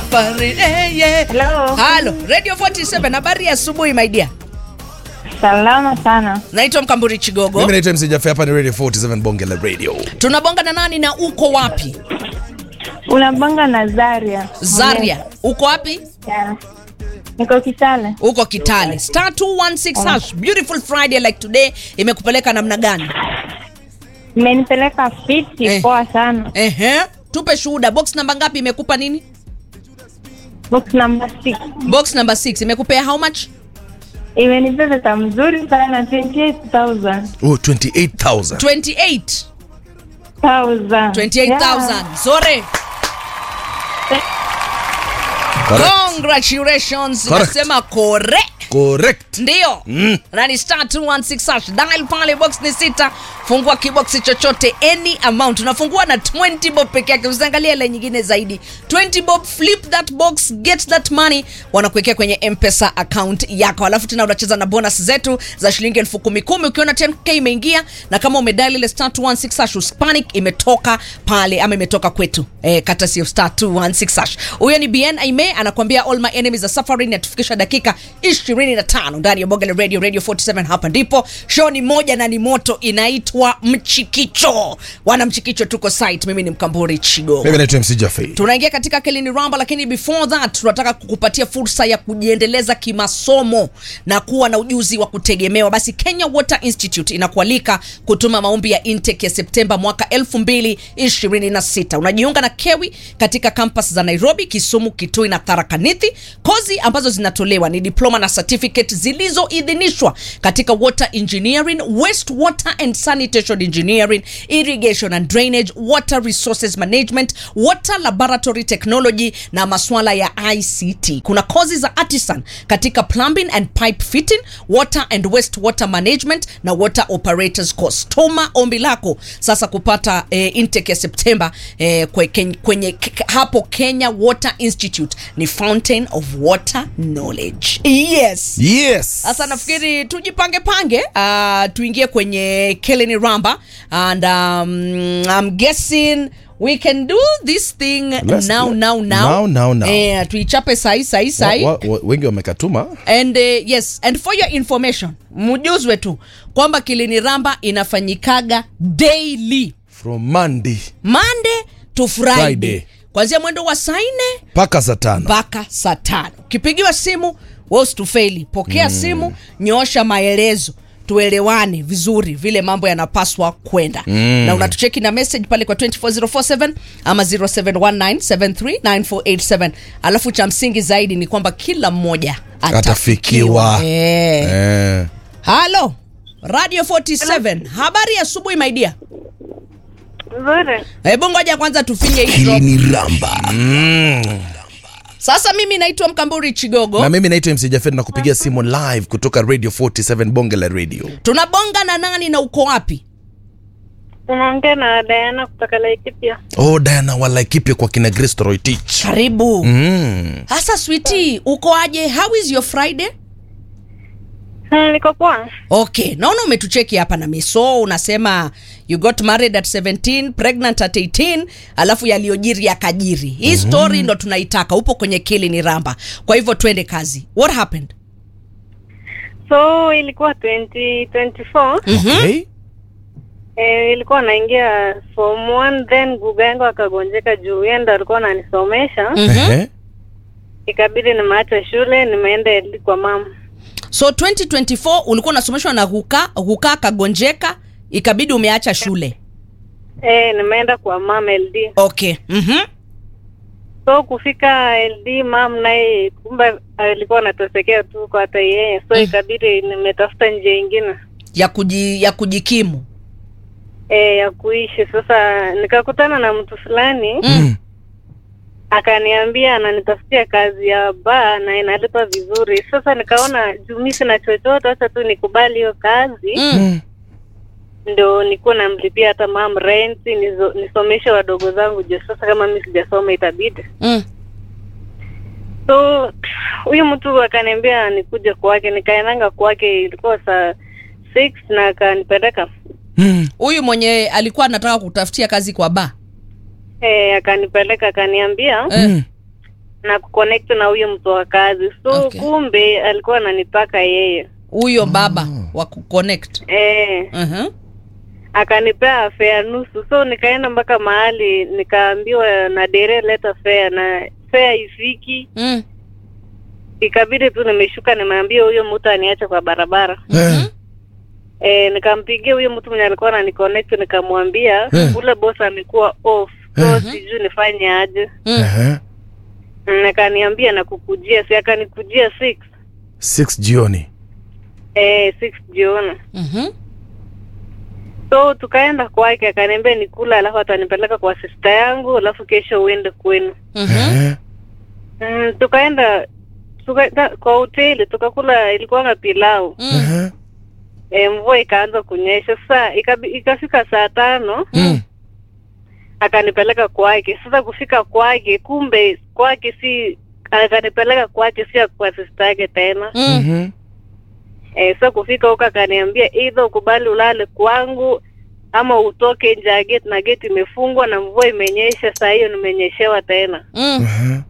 safari eh, yeah. Hello. Halo, Radio 47 habari ya asubuhi my dear. Salama sana. Naitwa Mkamburi Chigogo. Mimi naitwa MC Jaffe, hapa ni Radio 47 Bonge la Radio. Tunabonga na nani na uko wapi? Unabanga na Zaria. Zaria. Uko wapi? Yeah. Niko Kitale. Uko Kitale. Star 216 hash. Beautiful Friday like today imekupeleka namna gani? Imenipeleka fiti Eh. poa sana. Ehe. Tupe shuhuda. Box namba ngapi imekupa nini? Box number 6. Box number 6 imekupea how much? Imenipea pesa mzuri sana 28000. Oh, 28,000. 28. 1000. 28,000. Zore. Correct. Congratulations. Correct. Nasema correct. Correct. ndio Mm. na ni star 216 hash dial pale box ni sita fungua kiboksi chochote any amount unafungua na 20 bob peke yake usiangalie ile nyingine zaidi 20 bob flip that box get that money wanakuwekea kwenye mpesa account yako alafu tena unacheza na bonus zetu za shilingi elfu kumi kumi ukiona 10k imeingia na kama umedial ile star 216 hash uspanic imetoka pale ama imetoka kwetu eh, kata sio star 216 hash huyo ni bn aime anakuambia all my enemies are suffering atufikisha dakika 25 ndani ya bonge la radio radio 47 hapa ndipo show ni moja na ni moto inaitwa mchikicho wana mchikicho tuko site mimi ni mkamburi chigo Mimi naitwa MC Jaffe. tunaingia katika kelini ramba lakini before that tunataka kukupatia fursa ya kujiendeleza kimasomo na kuwa na ujuzi wa kutegemewa basi kenya water institute inakualika kutuma maombi ya intake ya septemba mwaka 2026 unajiunga na kewi katika kampas za nairobi kisumu kitui na tharakanithi kozi ambazo zinatolewa ni diploma na certificate zilizoidhinishwa katika water engineering waste water and sanitation engineering irrigation and drainage water resources management water laboratory technology na maswala ya ict kuna kozi za artisan katika plumbing and pipe fitting water and waste water management na water operators course toma ombi lako sasa kupata eh, intake ya septemba eh, kwe- ken- kwenye k- hapo kenya water institute ni fountain of water knowledge yes Yes. sasa nafikiri tujipange pange uh, tuingie kwenye keleni ramba and um, I'm guessing we can do this thing Let's now, do it. now, now. Now, now, now. Eh, tuichape sahi sahi sahi Wa- wa- wengi wamekatuma and uh, yes and for your information mjuzwe tu kwamba kilini ramba inafanyikaga daily from Monday monday to friday, Friday. kwanzia mwendo wa saa nne mpaka saa tano. mpaka saa tano ukipigiwa simu we usitufeli pokea mm. simu nyoosha maelezo tuelewane vizuri vile mambo yanapaswa kwenda mm. na unatucheki na message pale kwa 24047 ama 0719739487 alafu cha msingi zaidi ni kwamba kila mmoja atafikiwa, Atafikiwa. Eh. Eh. halo radio 47 habari ya asubuhi maidia Nzuri. hebu ngoja kwanza tufinye hii drop. Kilini Ramba. Mm. sasa mimi naitwa mkamburi chigogo Na mimi naitwa MC Jaffe na kupigia simu live kutoka Radio 47 Bonge la Radio. tunabonga na nani na uko wapi Unaongea na Diana kutoka Laikipia. Oh, Diana Walaikipia kwa kina Grace Toroitich. karibu Mm. hasa switi uko aje how is your friday Hmm, niko poa. okay naona umetucheki hapa na miso unasema you got married at 17 pregnant at 18 alafu yaliyojiri yakajiri hii story ndo tunaitaka upo kwenye kili ni ramba kwa hivyo twende kazi what happened So ilikuwa 2024. Okay. Eh, ilikuwa naingia form 1 then guga yangu akagonjeka juu yeye ndo alikuwa ananisomesha. Ehe. Ikabidi nimeacha shule nimeenda eli kwa mama. so 2024 ulikuwa unasomeshwa na huka huka kagonjeka ikabidi umeacha shule Eh, nimeenda kwa mama LD. okay mm-hmm. So kufika LD mam naye kumbe alikuwa anatosekea tu kwa hata yeye. So ikabidi nimetafuta njia ingine. ya, kuji, ya kujikimu eh, ya kuishi. Sasa nikakutana na mtu fulani mm. akaniambia ananitafutia kazi ya baa na inalipa vizuri. Sasa nikaona juu mi sina chochote, acha tu nikubali hiyo kazi Mm. ndo nikuwa namlipia hata mam rent nizo, nisomeshe wadogo zangu juu sasa kama mi sijasoma itabidi. Mm. So huyu mtu akaniambia nikuje kwake, nikaendanga kwake, ilikuwa saa six na akanipeleka Mm. huyu mwenye alikuwa anataka kutafutia kazi kwa ba eh, akanipeleka akaniambia eh. Mm. na kuconnect na huyo mtu wa kazi so Okay. kumbe alikuwa ananitaka yeye huyo baba wa kuconnect eh, uh-huh. akanipea fare nusu so nikaenda mpaka mahali nikaambiwa na dere leta fare na fare ifiki mm. ikabidi tu nimeshuka nimeambia huyo mtu aniache kwa barabara Eh, e, nikampigia huyo mtu mwenye alikuwa ananiconnect nikamwambia Eh. ule boss amekuwa off so Eh. sijui nifanye aje Mm. eh, Mm, akaniambia nakukujia si akanikujia six six jioni eh, six jioni Mhm. so tukaenda kwake akaniambia nikula alafu atanipeleka kwa sista yangu alafu kesho uende kwenu Mhm. Eh, mm, tukaenda tuka, ta, kwa hoteli tukakula ilikuwanga pilau Mm. eh, e, mvua ikaanza kunyesha sasa ikabi- ikafika saa tano mm, akanipeleka kwake sasa kufika kwake kumbe kwake si akanipeleka kwake si kwa sista yake tena Mm. mhm. e, sasa kufika huko akaniambia either ukubali ulale kwangu ama utoke nje ya gate na gate imefungwa na mvua imenyesha saa hiyo nimenyeshewa tena Mm. Eh,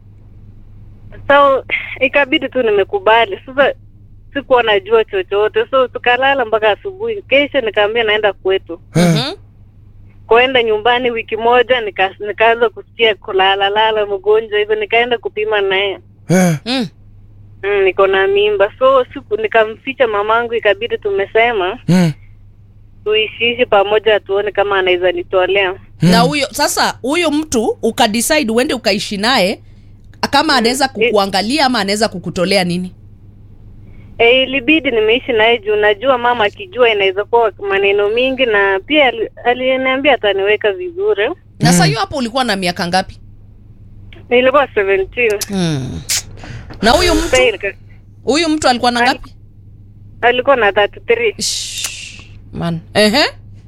so ikabidi tu nimekubali sasa sikuwa najua chochote so tukalala mpaka asubuhi kesho nikaambia naenda kwetu Mhm. kuenda nyumbani wiki moja nika, nikaanza kusikia kulalalala mgonjwa hivyo nikaenda kupima naye eh, Mm. mm, niko na mimba so siku nikamficha mamangu ikabidi tumesema mm, tuishiishi pamoja tuone kama anaweza nitolea na huyo sasa huyo mtu ukadecide uende ukaishi naye kama anaweza kukuangalia ama anaweza kukutolea nini e, ilibidi nimeishi naye juu najua mama akijua inaweza kuwa maneno mingi na pia ali- aliniambia ataniweka vizuri na saa hiyo hapo ulikuwa na miaka ngapi nilikuwa 17 mm. na huyu mtu Sasa nika- huyu mtu alikuwa na ngapi alikuwa na 33 Shh, man ehe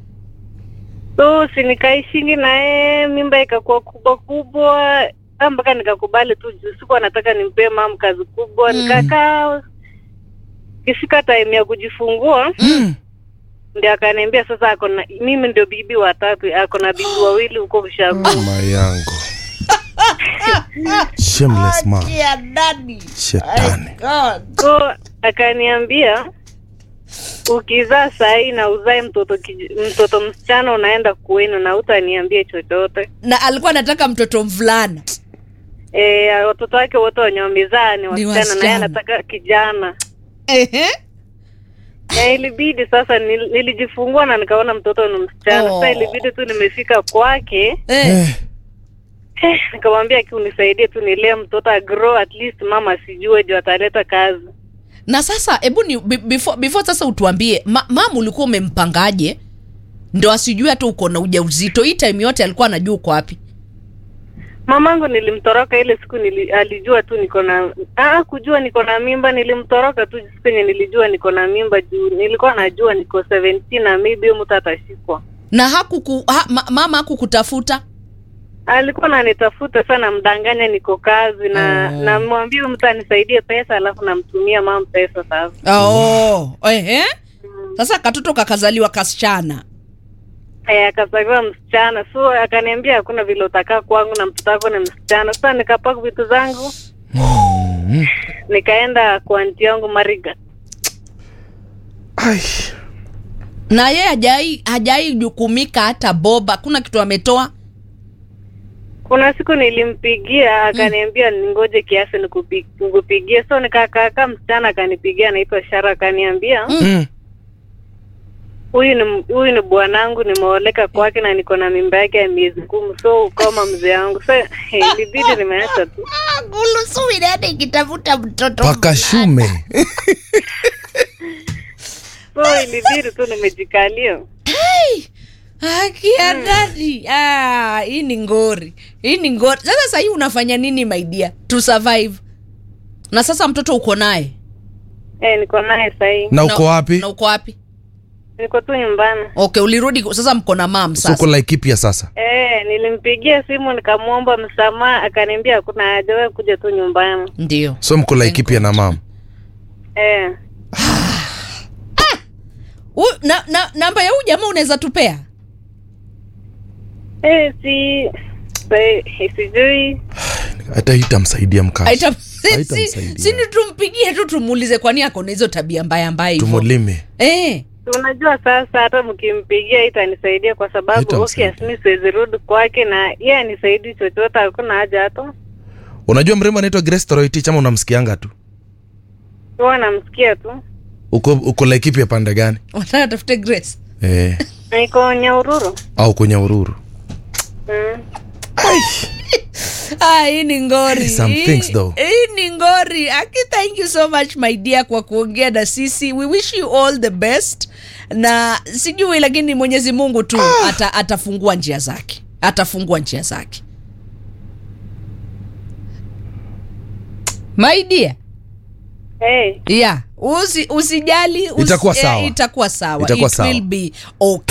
so si nikaishingi naye mimba ikakuwa kubwa kubwa Ah, mpaka nikakubali tu juu sikuwa nataka nimpee mam kazi kubwa Mm. nikakaa kifika time ya kujifungua mm. ndio akaniambia sasa ako na mimi ndio bibi watatu ako na bibi wawili huko ushago mama yangu shameless man shetani so akaniambia ukizaa sahii na uzae mtoto kij- mtoto msichana unaenda kwenu na utaniambie chochote na alikuwa anataka mtoto mvulana e, watoto wake wote wenye wamezaa ni Ni wasichana naye wasichana. anataka kijana ehe na ilibidi sasa nil, nilijifungua na nikaona mtoto ni msichana Oh. sasa ilibidi tu nimefika kwake eh. eh, eh, nikamwambia aki unisaidie tu nilee mtoto agrow at least mama asijue juu ataleta kazi na sasa hebu ni be- before, before sasa utuambie ma, mam ulikuwa umempangaje ndo asijue hata uko na ujauzito hii time yote alikuwa anajua uko wapi mamangu nilimtoroka ile siku nili, alijua tu niko na ah, kujua niko na mimba nilimtoroka tu siku yenye nilijua niko na mimba juu nilikuwa najua niko 17 na maybe huyo mtu atashikwa na hakuku ha, ma, mama hakukutafuta alikuwa nanitafuta sana mdanganya niko kazi na Oh. namwambia huyu mtu anisaidie pesa alafu namtumia mam pesa sasa oh. ehe sasa katoto kakazaliwa kasichana Eh, akazaliwa msichana so akaniambia hakuna vile utakaa kwangu na mtoto wako ni msichana sasa nikapaka vitu zangu mm. nikaenda kwa anti yangu mariga Ai. na ye hajai hajai jukumika hata boba hakuna kitu ametoa kuna siku nilimpigia akaniambia ningoje kiasi nikupi- nikupigie so nikakaakaa msichana akanipigia anaitwa shara akaniambia Mm. Mm. huyu ni huyu ni bwanangu nimeoleka kwake na niko na mimba yake ya miezi kumi so ukoma mzee wangu so hey, ilibidi nimeacha tu gulusuwili hata ikitafuta mtoto paka shume so ilibidi tu nimejikalia akia dadi ah, hii ni ngori hii ni ngori sasa sahii unafanya nini maidia to survive na sasa mtoto uko naye eh, niko naye sahii na uko wapi na uko wapi niko tu nyumbani okay ulirudi sasa mko na mam soko sasa la ikipya sasa eh, nilimpigia simu nikamwomba msamaha akaniambia hakuna haja wewe kuja tu nyumbani ndio so mko la ikipya na mam eh. U, na, na, namba ya huu jamaa unaweza tupea Eh, si si- sijui hata itamsaidia mkazi Haita- si- si- Haitamsaidia. si ni tumpigie tu tumuulize kwani ako na hizo tabia mbaya mbaya hivyo tumulime eh. unajua sasa hata mkimpigia itanisaidia kwa sababu Haitamsaidia. obvious mi siwezi rudi kwake na yeye anisaidii chochote hakuna haja hata unajua mrembo anaitwa Grace Toroitich ama unamsikianga tu huwa namsikia tu uko uko laikipi ya pande gani wataka tafute grace eh, niko nyaururu au kwenye ururu mm. Ah, hii ni ngori Some Hii- things though. hii ni ngori aki thank you so much my dear kwa kuongea na sisi we wish you all the best na sijui lakini mwenyezi mungu tu ata, atafungua njia zake atafungua njia zake my dear hey. yeah usi, usijali usi, Itakuwa eh, sawa. itakuwa sawa Itakuwa It sawa. will be okay